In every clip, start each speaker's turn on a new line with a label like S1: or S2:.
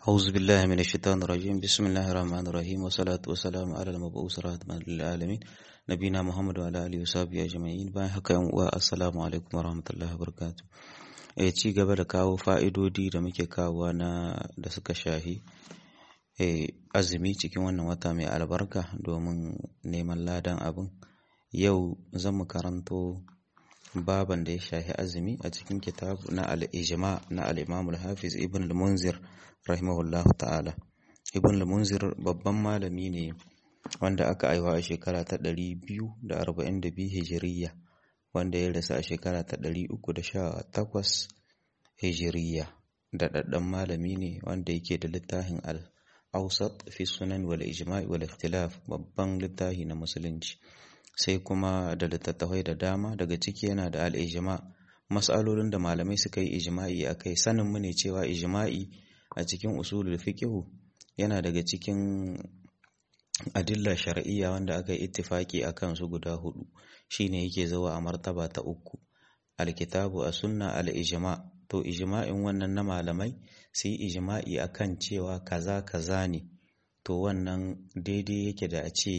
S1: أعوذ بالله من الشيطان الرجيم بسم الله الرحمن الرحيم والصلاة والسلام على المبعوث رحمة للعالمين نبينا محمد وعلى آله وصحبه أجمعين bayan haka yan uwa assalamu alaikum warahmatullahi wabarakatuh eh ci gaba da kawo fa'idodi da muke kawowa na da suka shahi eh azumi cikin wannan wata mai albarka domin neman ladan abin yau zan mu karanto baban da ya shahi azumi a cikin kitab na al-ijma na al-imam al-hafiz ibn al-munzir rahimahullah ta'ala ibn al-munzir babban malami ne wanda aka aiwa a shekara ta 242 hijiriya wanda ya rasu a shekara ta 318 hijiriya da daddan malami ne wanda yake da littafin al-awsat fi sunan wal ijma' wal ikhtilaf babban littafi na musulunci sai kuma da littattafai da dama daga ciki yana da al-ijma' mas'alolin da malamai suka yi ijma'i akai sanin mu ne cewa ijma'i a cikin usulul fiqhu yana daga cikin adilla shar'iyya wanda aka yi ittifaki akan su guda hudu shine yake zuwa a martaba ta uku alkitabu a sunna al-ijma to ijma'in wannan na malamai su yi ijma'i akan cewa kaza kaza ne to wannan daidai yake da a ce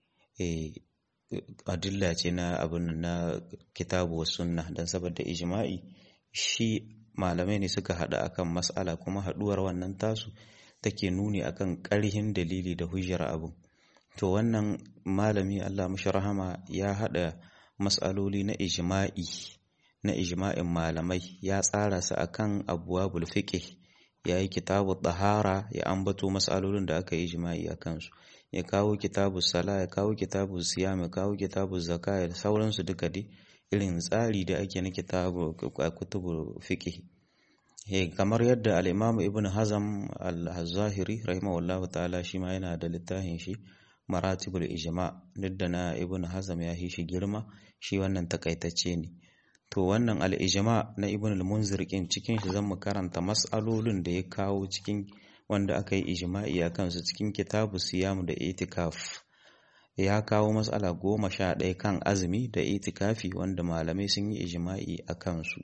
S1: adilla ce na abin na kitabu wa sunna don saboda ijma'i shi malamai ne suka haɗu akan mas'ala kuma haɗuwar wannan tasu take nuni akan ƙarhin dalili da hujjar abin to wannan malami Allah mashi rahama ya haɗa mas'aloli na ijma'i na ijma'in malamai ya tsara su akan abwabul fiqh ya yi kitabu tahara ya ambato mas'alolin da aka yi ijma'i akan su ya kawo kitabu sala ya kawo kitabu siyam ya kawo kitabu zakka da sauransu duka dai irin tsari da ake na kitabu kutubu fiqh eh kamar yadda al-Imam Ibn Hazm al-Zahiri rahimahullahu ta'ala shi ma yana da littafin shi Maratibul Ijma duk da na Ibn Hazm ya yi shi girma shi wannan takaitacce ne to wannan al-Ijma na Ibn al-Munzir kin cikin shi zan mu karanta mas'alolin da ya kawo cikin wanda aka yi ijma'i akan su cikin kitabu siyam da itikaf ya kawo matsala goma sha ɗaya kan azumi da itikafi wanda malamai sun yi ijma'i a kansu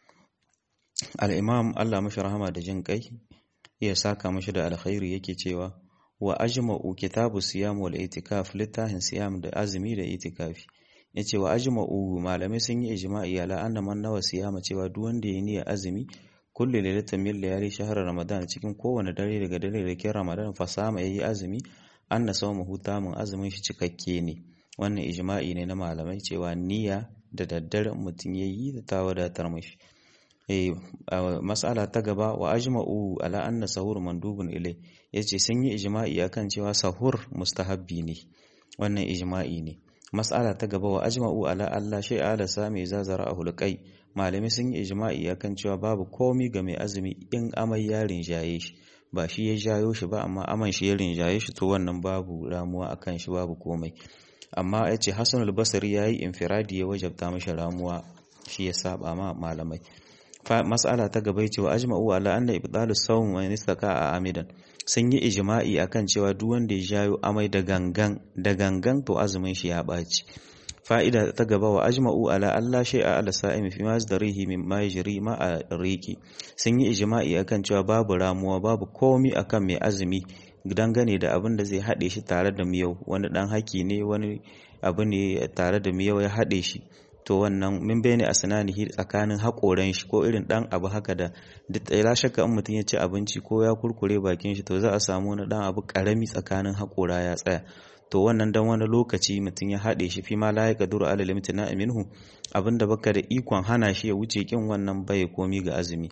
S1: al'imam Allah mashi rahama da jin kai ya saka mashi da alkhairi yake cewa wa ajma'u kitabu siyam wal itikaf littafin siyam da azumi da itikafi yace wa ajma'u malamai sun yi ijma'i ala anna man nawa siyama cewa duk wanda ya niyya azumi kulli lailatin min layali shahr ramadan cikin kowane dare daga dare da kin ramadan fasama yayi azumi anna sawmuhu tamun azumin shi cikakke ne wannan ijma'i ne na malamai cewa niyya da daddare mutum yayi da ta wadatar mashi eh mas'ala ta gaba wa ajma'u ala anna sahur mandubun ilai yace sun yi ijma'i akan cewa sahur mustahabbi ne wannan ijma'i ne mas'ala ta gaba wa ajma'u ala Allah shay'a ala sami zazara a hulqai malami sun yi ijma'i akan cewa babu komi ga mai azumi in amai ya rinjaye shi ba shi ya jayo shi ba amma aman shi ya rinjaye shi to wannan babu ramuwa akan shi babu komai amma ya ce Hassan al-Basri ya yi infiradi ya wajabta mashi ramuwa shi ya saba ma malamai mas'ala ta gaba cewa ajma'u ala anna ibdalu sawm wa nistaka a amidan sun yi ijma'i akan cewa duk wanda ya jayo amai da gangan da gangan to azumin shi ya ɓaci fa'ida ta gaba wa ajma'u ala Allah shay'a ala sa'imi fi masdarihi mimma yajri ma a riki sun yi ijma'i akan cewa babu ramuwa babu komi akan mai azumi dangane da abin da zai haɗe shi tare da miyau wani ɗan haki ne wani abu ne tare da miyau ya haɗe shi to wannan min bayani asnanihi tsakanin haƙoran shi ko irin ɗan abu haka da duk la shakka in mutum ya ci abinci ko ya kurkure bakin shi to za a samu wani ɗan abu ƙarami tsakanin haƙora ya tsaya to wannan dan wani lokaci mutum ya haɗe shi fi ma la ya kaduru ala limtina minhu abinda baka da ikon hana shi ya wuce kin wannan bai komi ga azumi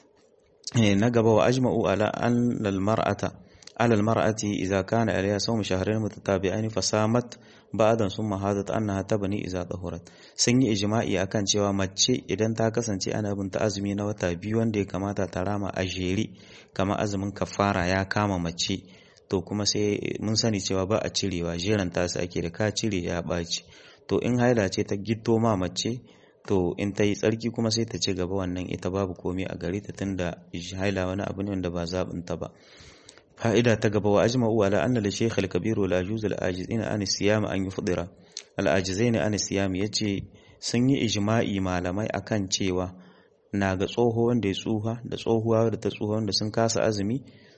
S1: na gaba wa ajma'u ala an lal mar'ata ala al mar'ati idza kana alayha sawm shahrayn mutatabi'ain fa samat ba'dan summa hadat annaha tabni idza tahurat sun yi ijma'i akan cewa mace idan ta kasance ana bin ta azumi na wata biyu wanda ya kamata ta rama a jere kamar azumin kafara ya kama mace to kuma sai mun sani cewa ba a cirewa jeran tasu ake da ka cire ya ɓaci to in haila ce ta gito ma mace to in ta yi tsarki kuma sai ta ci gaba wannan ita babu komai a gare ta tunda haila wani abu ne wanda ba zaɓin ta ba fa'ida ta gaba wa ajma'u ala anna li shaykh al-kabir wal ajuz al-ajizina an siyam an yufdira al-ajizaina an siyam yace sun yi ijma'i malamai akan cewa na ga tsoho wanda ya tsuha da tsohuwa da ta tsuha wanda sun kasa azumi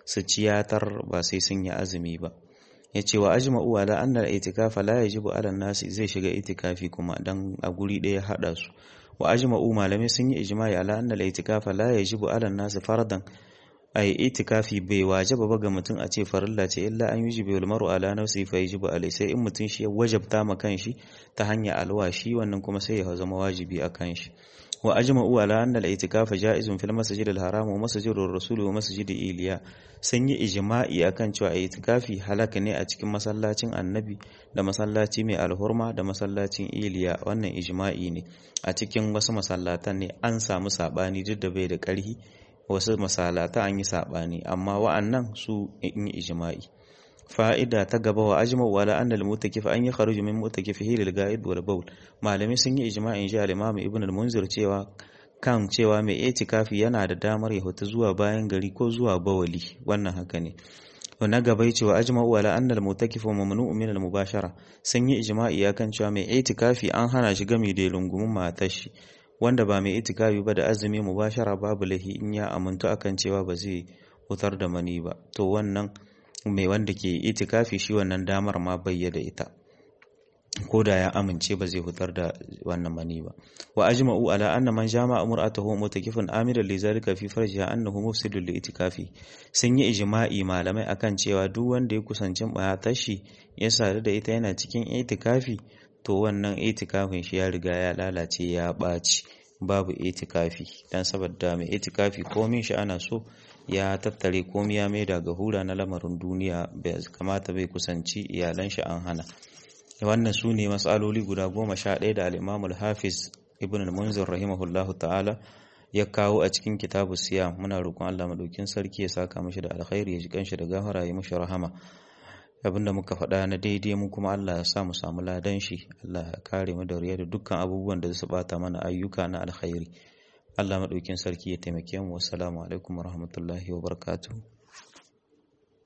S1: su ciyatar ba sai sun yi azumi ba ya ce wa ajma'u ala anna al-i'tikafa la yajibu ala nasi zai shiga itikafi kuma dan a guri ɗaya hada su wa ajma'u malamai sun yi ijma'i ala anna al-i'tikafa la yajibu ala nasi fardan ai itikafi bai wajaba ba ga mutum a ce farilla ce illa an yujibu al mar'u ala nafsi fa yajibu alai sai in mutum shi ya wajabta ma kanshi ta hanyar alwashi wannan kuma sai ya zama wajibi a kanshi wa ajma'u ala anna al itikafa ja'izun fil masjid al haram wa masjid ar rasul wa masjid iliya sun yi ijma'i akan cewa itikafi halaka ne a cikin masallacin annabi da masallaci mai alhurma da masallacin iliya wannan ijma'i ne a cikin wasu masallatan ne an samu sabani duk da bai da ƙarhi wasu masalata an yi saɓani amma wa'annan su in yi ijma'i fa'ida ta gaba wa ajma wala anna al mutakif an yi kharuju min mutakifihi lil ga'id wal bawl malami sun yi ijma'in ji al-imam ibn al-munzir cewa kan cewa mai itikafi yana da damar ya huta zuwa bayan gari ko zuwa bawali wannan haka ne na gaba yace wa ajma wala anna al mutakif mamnu'un min al mubashara sun yi ijma'i akan cewa mai itikafi an hana shi gami da lungumin matar shi wanda ba mai itikafi ba da azumi mubashara babu lahi in ya amintu akan cewa ba zai hutar da mani ba to wannan mai wanda ke itikafi shi wannan damar ma bayyada ita ko da ya amince ba zai hutar da wannan mani ba wa ajma'u ala anna man jama'a mur'atahu mutakifun amiran li zalika fi farjiha annahu mufsidun li itikafi sun yi ijma'i malamai akan cewa duk wanda ya kusanci matar shi ya sadu da ita yana cikin itikafi to wannan itikafin shi ya riga ya lalace ya ɓaci babu itikafi dan saboda mai itikafi komin shi ana so ya tattare komi ya maida ga hura na lamarin duniya bai kamata bai kusanci iyalan shi an hana wannan su ne matsaloli guda goma sha ɗaya da al'imamul hafiz ibn al-munzir rahimahullahu ta'ala ya kawo a cikin kitabu siya muna roƙon Allah madaukin sarki ya saka mishi da alkhairi ya ji kanshi da gafara ya mishi rahama abinda muka faɗa na daidai mu kuma Allah ya sa mu samu ladan shi Allah ya kare mu da riya da dukkan abubuwan da su bata mana ayyuka na alkhairi Allah madaukin sarki ya taimake mu wassalamu alaikum warahmatullahi wabarakatuh